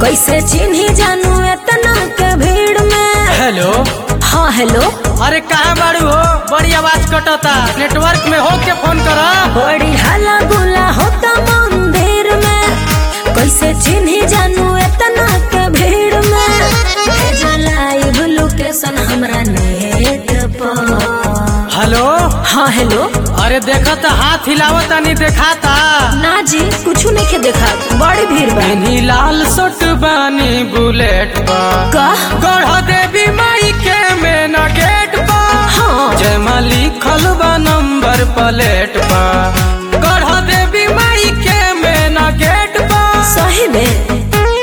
कैसे चिन्ही जानू इतना के भीड़ में हेलो हाँ हेलो अरे कहाँ बाड़ू हो बड़ी आवाज कटता नेटवर्क में हो के फोन करा बड़ी हला गुला होता मंदिर में कैसे चिन्ही जानू इतना के भीड़ में भेजा लाइव लोकेशन हमरा नेट पर हेलो हाँ हेलो अरे देखत हाथ हिलावत नहीं देखाता ना जी कुछ नहीं देखा बड़ी भीड़ बा इन्हीं लाल सट बानी बुलेट पर का गढ़ देवी माई के मेन गेट पर हाँ जयमा लिखल बा नंबर प्लेट पर गढ़ देवी माई के मेन गेट पर सही में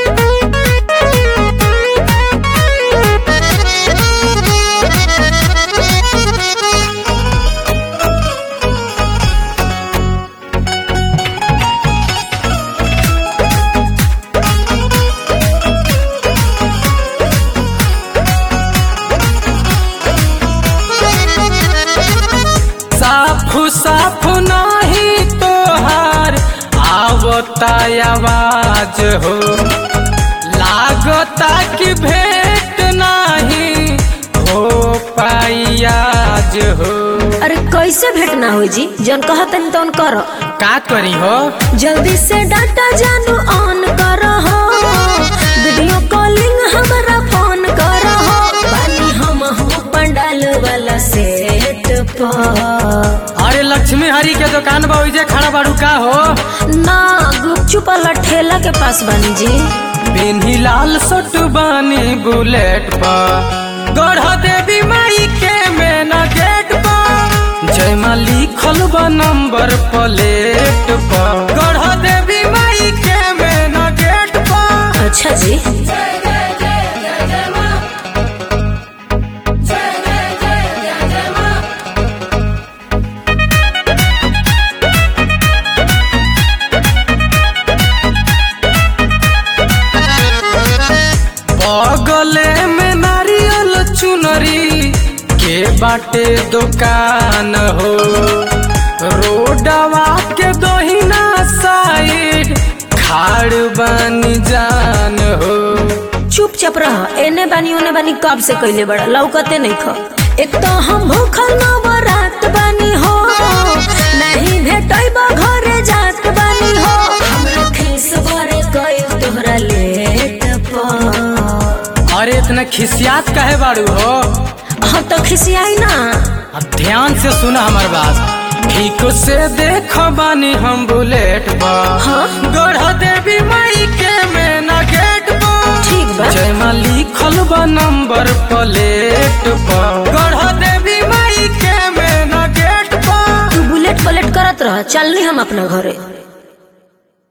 साफ साफ नहीं तोहार आवता आवाज हो लागता कि भेंट नहीं हो पाई आज हो अरे कैसे भेंट ना हो जी जन कहतन तन करो का करी हो जल्दी से डाटा जानू ऑन करो हो वीडियो कॉलिंग हमारा फोन करो हो बानी हम हो पंडाल वाला सेट पर अरे लक्ष्मी हरी के दुकान बा ओइजे खड़ा बाड़ू का हो ना गुपचुप वाला ठेला के पास बानी जी बेनी लाल सट बानी बुलेट पर गढ़ देवी माई के मेना गेट पर जयमा लिखल बा नंबर प्लेट पर गढ़ देवी माई के मेना गेट पर अच्छा जी बगले में नारियल चुनरी के बाटे दुकान हो रोडवा के दोहिना साइड खाड़ बनी जान हो चुपचाप रह एने बानी ओने बानी कब से कैले बड़ा लौकते नहीं खो एक तो हम भूखल नवरात बानी हो नहीं भेटैब घरे जात बानी हो हमरा खीस बरे कइल तोहरा लेट पर अरे इतना खिसियात काहे बाड़ू हो हम तो खिसियाई ना अब ध्यान से सुना हमार बात ठीक से देख बानी हम बुलेट बा हाँ? गढ़ देवी माई के मेना गेट बा ठीक बा जयमा लिखल बा नंबर प्लेट पर गढ़ देवी माई के मेना गेट पर तू बुलेट पलेट करत रह चलनी हम अपना घरे